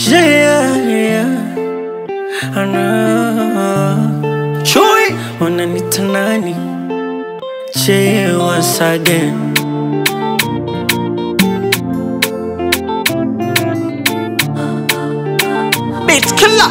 Yeah, yeah. I know. Chui, wananita nani? Che once again. Beat killer.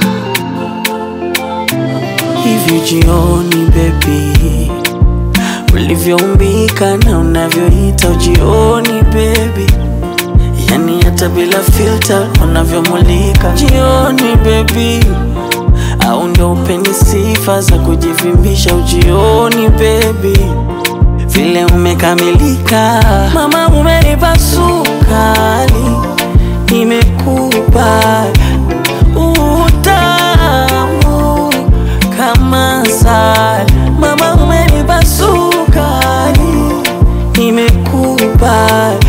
Hivi jioni baby, ulivyoumbika na unavyoita ujioni baby, yani hata bila filter unavyomulika jioni baby, au ndo upeni sifa za kujivimbisha ujioni baby, vile umekamilika mama, umenipa sukari, nimekubali utamu kama sali, mama, umenipa sukari, nimekubali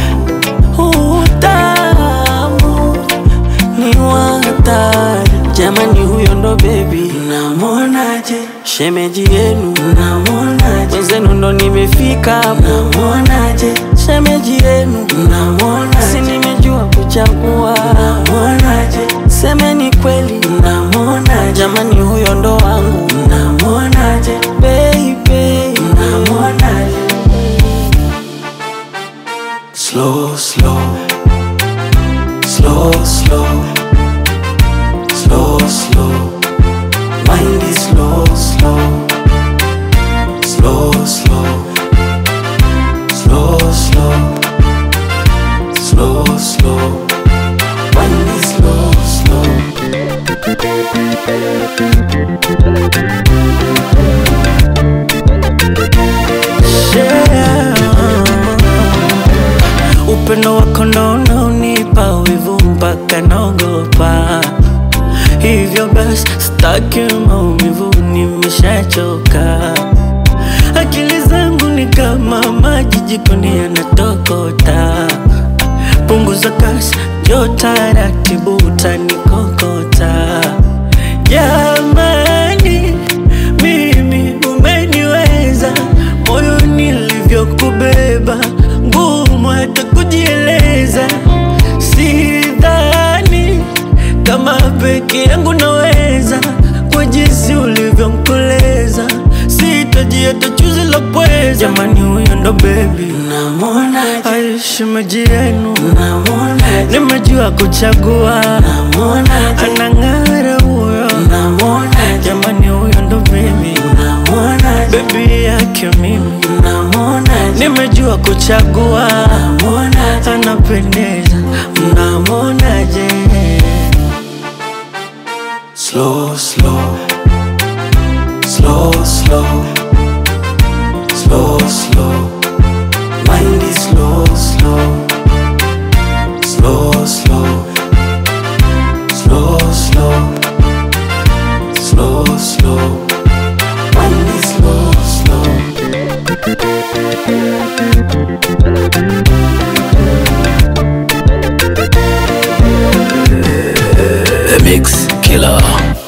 utamu ni watari jamani, huyo ndo bebi, namwonaje shemeji yenu, namwonaje wenzenu ndo nimefika, namwonaje shemeji yenu, namwonaje si nimejua kuchagua, namwonaje semeni kweli, namwonaje jamani, huyo ndo wangu, namwonaje baby, namwonaje slow slow slow slow slow slow mind is slow slow slow slow slow slow slow slow mind is slow slow yeah. Upendo wako ndo unaonipa wivu mpaka naogopa, hivyo basi staki maumivu, nimeshachoka. Akili zangu ni kama maji jikoni yanatokota, punguza kasi, njoo taratibu, utanikokota. Jamani, mimi umeniweza, moyo nilivyokubeba, ngumu hata kujieleza. Sidhani kama peke yangu naweza, kwa jinsi ulivyomkoleza, sitaji hata chuzi la pweza. Jamani, huyo ndo bebi, namwonaje? Ai, shemeji yenu, namwonaje? Nimejua kuchagua, namwonaje? Anang'ara huyo, namwonaje? Jamani, huyo ndo bebi, namwonaje? Bebi yake mimi, namwonaje? Nimejua kuchagua, namwonaje? Anapendeza, mnamwonaje? Slow, slow, slow, slow, slow, slow. Mind is slow, slow, slow, slow, slow, slow, slow, slow. Mind is slow, slow. The Mix Killer.